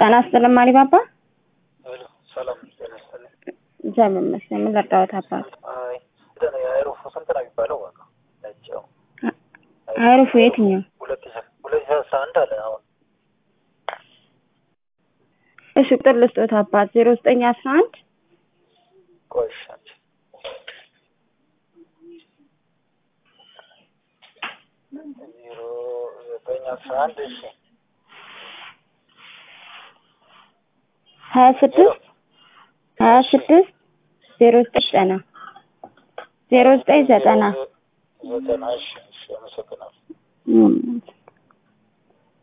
ጤና ይስጥልኝ አሊባባ። ሄሎ ሰላም ጤና ይስጥልኝ። እግዚአብሔር ይመስገን። ምን ልርዳዎት አባት? አይ እንትን የአይሩፉ ስንት ነው የሚባለው ዋጋ? ነጭው አይሩፉ የትኛው? ሁለት ሺህ ሁለት ሺህ አስራ አንድ አለ አሁን እሺ ቁጥር ልስጦት አባት ዜሮ ዘጠኝ አስራ አንድ ቆይ እሺ አንቺ ዜሮ ዘጠኝ አስራ አንድ እሺ ሀያ ስድስት ሀያ ስድስት ዜሮ ዘጠኝ ዘጠና ዜሮ ዘጠኝ ዘጠና ዘጠና እሺ እሺ አመሰግናለሁ። እም